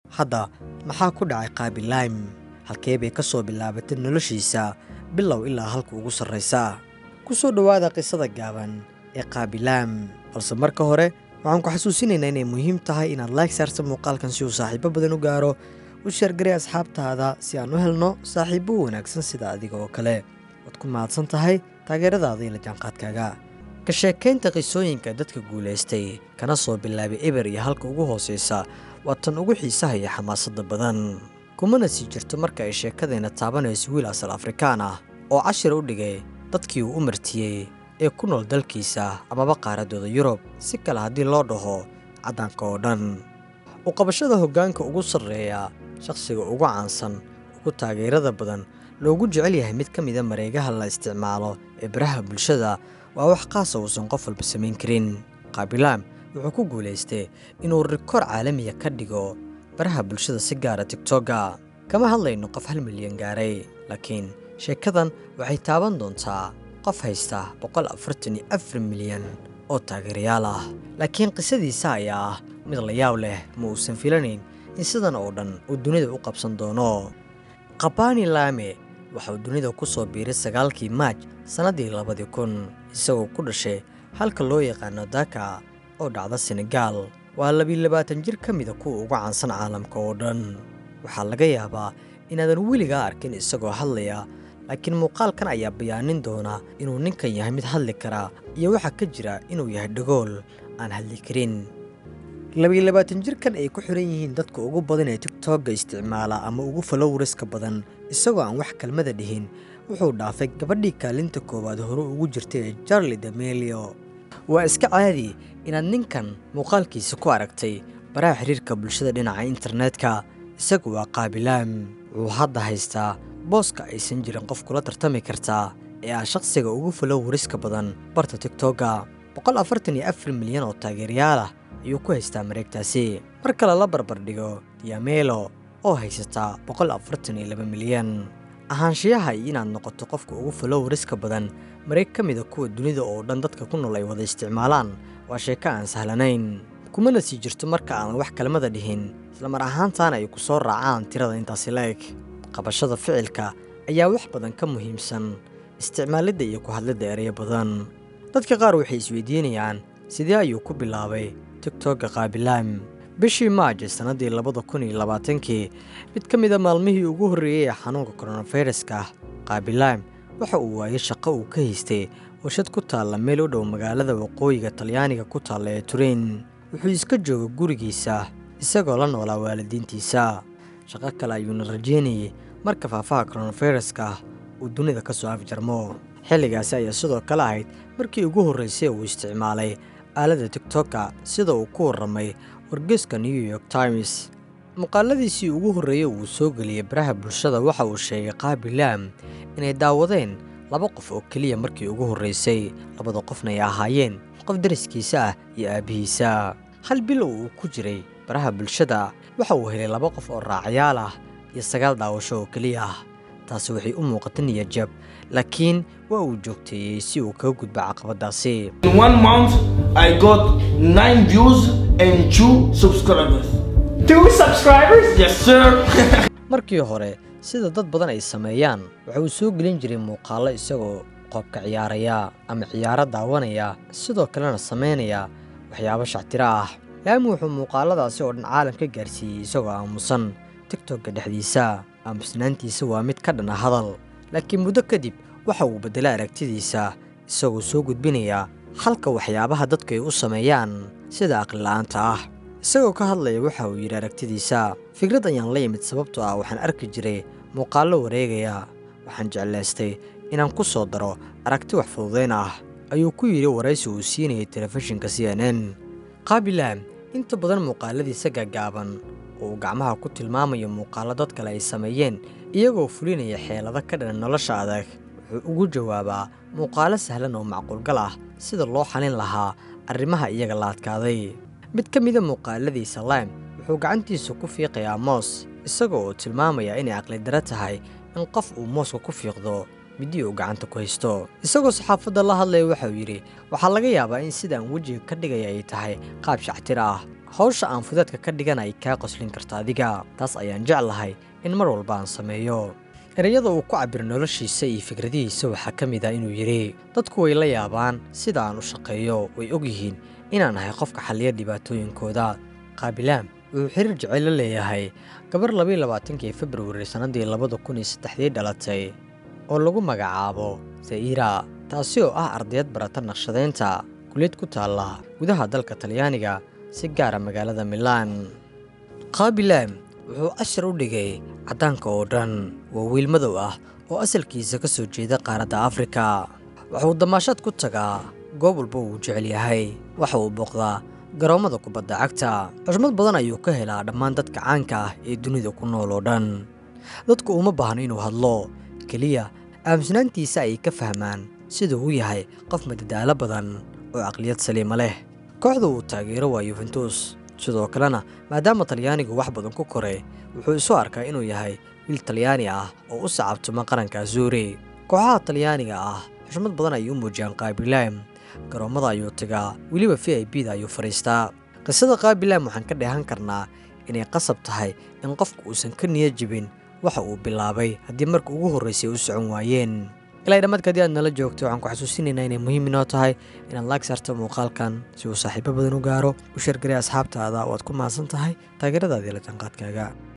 hadda maxaa ku dhacay qaabilaym halkee bay ka soo bilaabatay noloshiisa bilow ilaa halka ugu sarraysa ku soo dhowaada qisada gaaban ee qaabilaam balse marka hore waxaan ku xasuusinaynaa inay muhiim tahay inaad laag saarta muuqaalkan si uu saaxiibo badan u gaaro u sheergaray asxaabtaada si aan u helno saaxiibo wanaagsan sida adiga oo kale waad ku mahadsan tahay taageeradaada iyo la jaanqaadkaaga ka sheekaynta qisooyinka dadka guulaystay kana soo bilaabay eber iyo halka ugu hoosaysa waa tan ugu xiisaha iyo xamaasadda badan kumana sii jirto marka ay sheekadeenna taabanayso wiil asal afrikaan ah oo cashir u dhigay dadkii uu u martiyey ee ku nool dalkiisa amaba qaaradooda yurub si kale haddii loo dhaho caddaanka oo dhan u qabashada hoggaanka ugu sarreeya shakhsiga ugu caansan ugu taageerada badan loogu jecel yahay mid ka mida mareegaha la isticmaalo ee baraha bulshada waa wax qaasa uusan qof walba samayn karin qaabilaam wuxuu ku guulaystay inuu rikoor caalamiya ka dhigo baraha bulshada si gaara tigtogga kama hadlayno qof hal milyan gaaray laakiin sheekadan waxay taaban doontaa qof haysta boqol afartan iyo afar milyan oo taageerayaal ah laakiin qisadiisa ayaa ah mid la yaab leh ma uusan filanayn in sidan oo dhan uu dunida u qabsan doono qabani laame waxauu dunida ku soo biiray sagaalkii maaj sannaddii labadii kun isagoo ku dhashay halka loo yaqaano daka oo dhacda senegaal waa labiyi labaatan jir ka mida kuwa ugu caansan caalamka oo dhan waxaa laga yaabaa inaadan weligaa arkin isagoo hadlaya laakiin muuqaalkan ayaa bayaanin doona inuu ninkan yahay mid hadli kara iyo waxaa ka jira inuu yahay dhagool aan hadli karin labiyi labaatan jirkan ay ku xiran yihiin dadka ugu badan ee tigtogga isticmaala ama ugu falowriska badan isagoo aan wax kelmada dhihin wuxuu dhaafay gabadhii kaalinta koowaad hore ugu jirtay ee jarli damelio waa iska caadi inaad ninkan muuqaalkiisa ku aragtay baraha xiriirka bulshada dhinaca internetka isagu waa qaabilaam wuxuu hadda haystaa booska aysan jirin qof kula tartami kartaa ee ah shakhsiga ugu falowriska badan barta tigtogga boqol afartan iyo afar milyan oo taageerayaal ah ayuu ku haystaa mareegtaasi mar kale la barbardhigo diamelo oo haysataa boqol afartan iyo laba milyan ahaanshiyaha iyo inaad noqoto qofka ugu falowriska badan mareeg ka mida kuwa dunida oo dhan dadka ku nool ay wada isticmaalaan waa sheeko aan sahlanayn kumana sii jirto marka aan wax kelmada dhihin islamar ahaantaana ay ku soo raacaan tirada intaasi la eg qabashada ficilka ayaa wax badan ka muhiimsan isticmaalidda iyo ku hadlidda ereyo badan dadka qaar waxay isweydiinayaan sidee ayuu ku bilaabay tigtogga qaabilaam bishii maaj sannaddii labada kun iyo labaatankii mid ka mida maalmihii ugu horreeyey ee xanuunka koronafiruska qaabilaam waxa uu waayay shaqo uu ka haystay warshad ku taalla meel u dhow magaalada waqooyiga talyaaniga ku taalla ee turain wuxuu iska jooga gurigiisa isagoo la noolaa waalidiintiisa shaqo kale ayuuna rajeynayay marka faafaha koronafiruska uu dunida ka soo afjarmo xilligaasi ayaa sidoo kale ahayd markii ugu horraysay uu isticmaalay aaladda tigtokka sida uu ku warramay wargeeska new york times muuqaaladiisii ugu horreeyey uu soo geliyey baraha bulshada waxa uu sheegay qaabilaam inay daawadeen laba qof oo keliya markii ugu horraysay labada qofna ay ahaayeen qof dariskiisa ah iyo aabbihiisa hal bilow uu ku jiray baraha bulshada waxa uu helay laba qof oo raacayaal ah iyo sagaal daawasho oo keliya ah taasi waxay u muuqata niyadjab laakiin waa uu joogteeyey si uu kaga gudba caqabadaasi In one month, I got nine views and two subscribers. Two subscribers? Yes, sir. markii hore sida dad badan ay sameeyaan waxa uu soo gelin jiray muuqaallo isagoo qoobka ciyaaraya ama ciyaaro daawanaya sidoo kalena samaynaya waxyaabo shactiro ah laami wuxuu muuqaaladaasi oo dhan caalam ka gaarsiiyey isagoo aamusan tigtogga dhexdiisa aamusnaantiisa waa mid ka dhana hadal laakiin muddo kadib waxa uu beddelay aragtidiisa isagoo soo gudbinaya halka waxyaabaha dadku ay u sameeyaan sida aqlila'aanta ah isagoo ka hadlaya waxa uu yidhi aragtidiisa fikrad ayaan la yimid sababtoo ah waxaan arki jiray muuqaallo wareegaya waxaan jeclaystay inaan ku soo daro aragti wax fududayn ah ayuu ku yidhi waraysi uu siinayay telefishinka c n n qaabilaam inta badan muuqaaladiisa gaagaaban oo uu gacmaha ku tilmaamayo muuqaallo dad kale ay sameeyeen iyagoo fulinaya xeelado ka dhan nolosha adag wuxuu ugu jawaabaa muuqaallo sahlan oo macquulgal ah sida loo xalin lahaa arrimaha iyaga la adkaaday mid ka mida muuqaaladiisa lime wuxuu gacantiisa ku fiiqayaa moos isaga oo tilmaamaya inay aqlidaro tahay in qof uu mooska ku fiiqdo midii uu gacanta ku haysto isagoo saxaafadda la hadlaya waxauu yidhi waxaa laga yaabaa in sidaan wejiga ka dhigaya ay tahay qaab shactiro ah hawsha aan fudeedka ka dhigan ay kaa qoslin karto adiga taas ayaan jeclahay in mar walba aan sameeyo ereyada uu ku cabiro noloshiisa iyo fikradihiisa waxaa ka mid ah inuu yidhi dadku way la yaabaan sida aan u shaqeeyo way og yihiin inaan ahay qofka xalliya dhibaatooyinkooda qaabilaam wuxuu xiriir jecel la leeyahay gabar labayo labaatankii februari sannaddii labada kun iyo saddexdii dhalatay oo lagu magacaabo za'iira taasi oo ah ardayad barata naqshadaynta kuliyad ku taalla gudaha dalka talyaaniga si gaara magaalada milaan qaabilaam wuxuu cashar u dhigay caddaanka oo dhan waa wiil madow ah oo asalkiisa ka soo jeeda qaaradda afrika wuxuu damaashaad ku tagaa goob walba uu jecel yahay waxa uu booqdaa garoommada kubadda cagta xushmad badan ayuu ka helaa dhammaan dadka caanka ah ee dunida ku nool oo dhan dadku uma baahno inuu hadlo keliya aamusnaantiisa ayay ka fahmaan siduu u yahay qof madadaalo badan oo caqliyad saliima leh kooxda uu taageero waa yuventus sidoo kalena maadaama talyaanigu wax badan ku koray wuxuu isu arkaa inuu yahay wiil talyaani ah oo u sacabtuma qaranka azuuri kooxaha talyaaniga ah xushmad badan ayay u muujiyaan qaabilaam garoommada ayuu tagaa weliba v i b da ayuu fadhiistaa qisada qaabilaam waxaan ka dheehan karnaa inay qasab tahay in qofku uusan ka niyad jibin waxa uu bilaabay haddii marka ugu horraysay u socon waayeen ilaa dhammaadka haddii aad nala joogto waxaan ku xasuusinaynaa inay muhiim inoo tahay inaad laag saarto muuqaalkan si uu saaxiibo badan u gaaro u sheergaray asxaabtaada oo aad ku mahadsan tahay taageeradaadii la janqaadkaaga